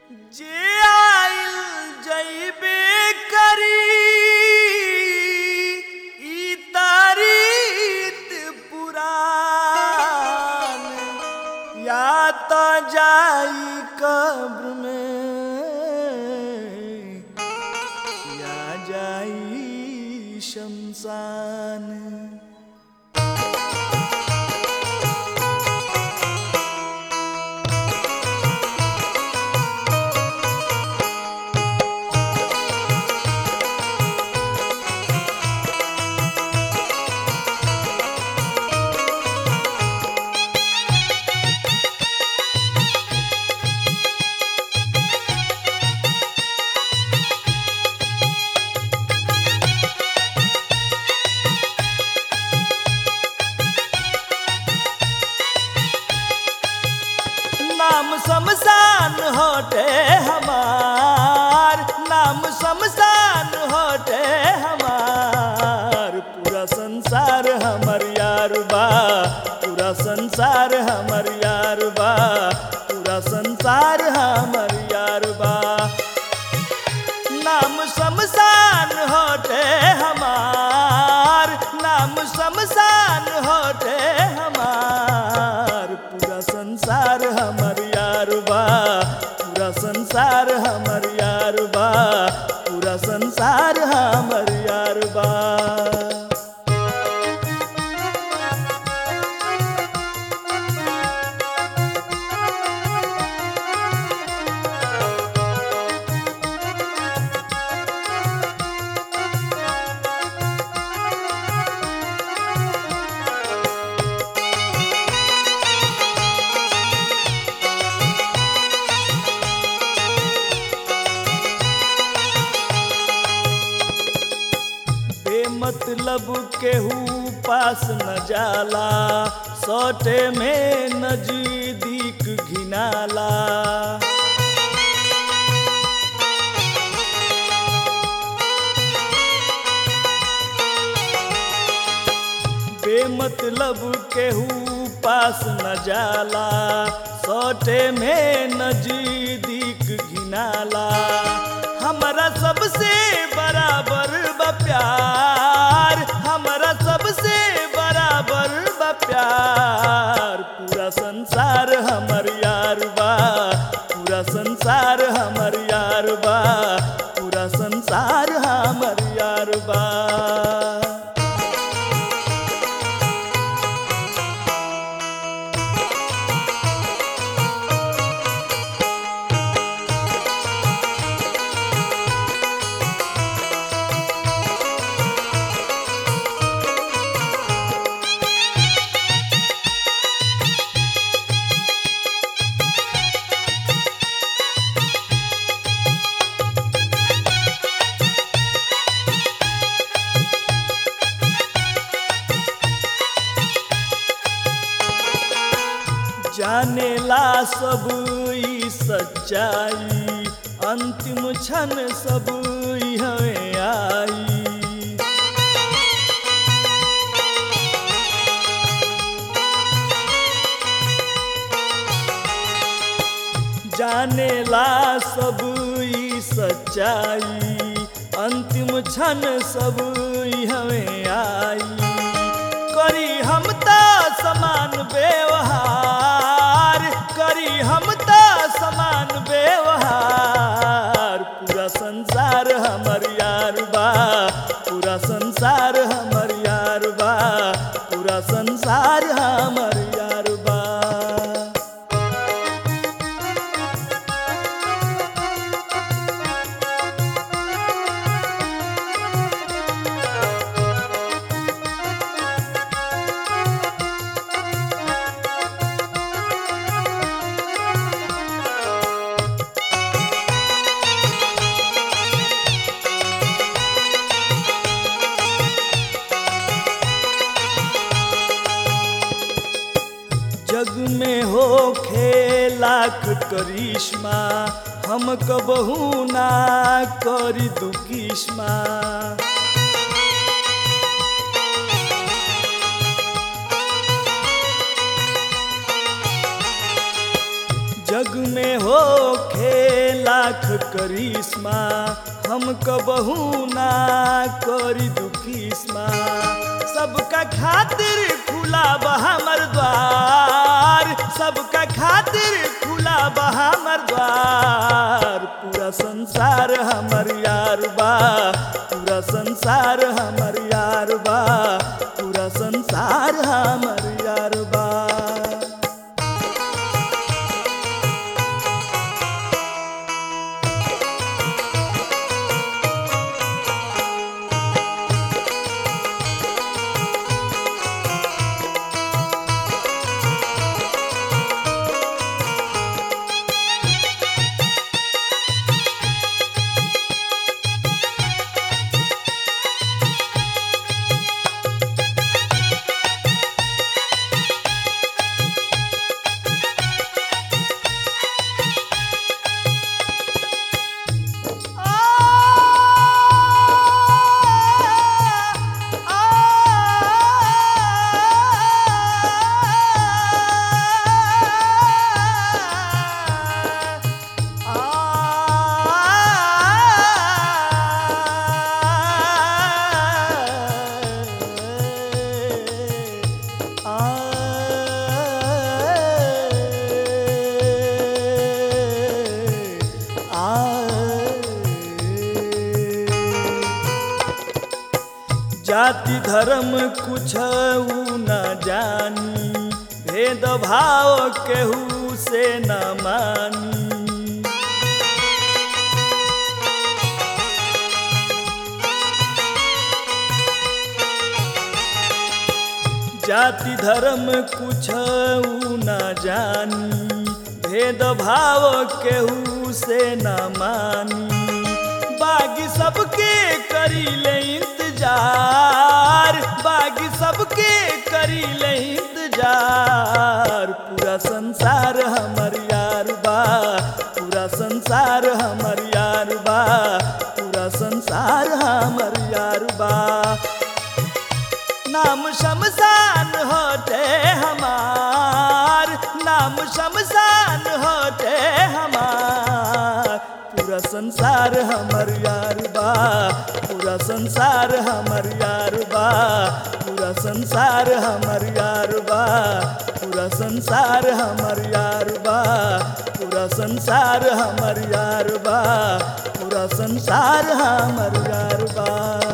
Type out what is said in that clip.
जे आइल जइबे करी ई तारीत पुरान या तो जाई कब्र में या जाई शमशान नाम शमशान होटे हमार नाम शमशान होटे हमार पूरा संसार हमर यार बा पूरा संसार हमर यार बा पूरा संसार हमर यार बा नाम शमशान होटे हमार नाम शमशान होटे हमार पूरा संसार हमर यार बा पूरा संसार हमर यार बा पूरा संसार हमर यार बा बेमतलब केहू पास न जाला सौटे में नजदीक घिनाला बेमतलब केहू पास न जाला सौटे में नजदीक घिनाला हमारा सबसे बराबर बा प्यार हमारा सबसे बराबर बा प्यार पूरा संसार हमर यार बा पूरा संसार हमर यार बा पूरा संसार हमर यार बा जानेला सब ई सच्चाई अंतिम क्षण सब ई हमें आई जानेला सब ई सच्चाई अंतिम क्षण सब ई हमें आई करी हम त समान व्यवहार करी हम त समान व्यवहार पूरा संसार हमर यार बा पूरा संसार हमर यार बा पूरा संसार हमर यार बा जग में हो लाख करिश्मा हम कबहू ना करी दुकिश्मा जग में हो लाख करिश्मा हम कबहू ना करी दुखिस्मा सबका खातिर खुला बा हमर द्वार सबका खातिर खुला बा हमर द्वार पूरा संसार हमर यार बा पूरा संसार हमर यार बा पूरा संसार हमर यार बा जाति धर्म कुछ न जानी भेद भाव केहू से न मानी जाति धर्म कुछ न जानी भेद भाव केहू से न मानी बागी सबके करी ले इंतजार बागी सबके करी ले इंतजार पूरा संसार हमर यार बा पूरा संसार हमर यार बा पूरा संसार हमर यार बा नाम शमशान होते हमार नाम शमशान होते हमार पूरा संसार हमर यार बा पूरा संसार हमर यार बा पूरा संसार हमर यार बा पूरा संसार हमर यार बा पूरा संसार हमर यार बा पूरा संसार हमर यार बा